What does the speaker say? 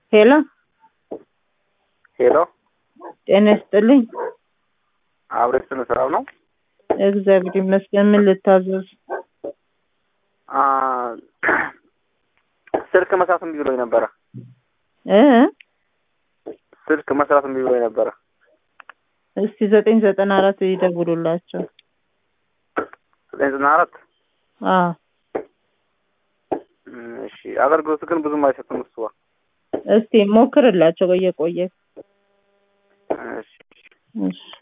ሄሎ ሄሎ ጤና ይስጥልኝ። አብሬት ስነ ስራው ነው። እግዚአብሔር ይመስገን። ምን ልታዘዝ? አ ስልክ መስራት እምቢ ብሎኝ ነበረ። እ ስልክ መስራት እምቢ ብሎኝ ነበረ። እስቲ ዘጠኝ ዘጠና አራት ይደውሉላቸው። ዘጠኝ ዘጠና አራት አዎ እሺ። አገልግሎቱ ግን ብዙም አይሰጥም እሱ። እስቲ ሞክርላቸው በየቆየ እሺ እሺ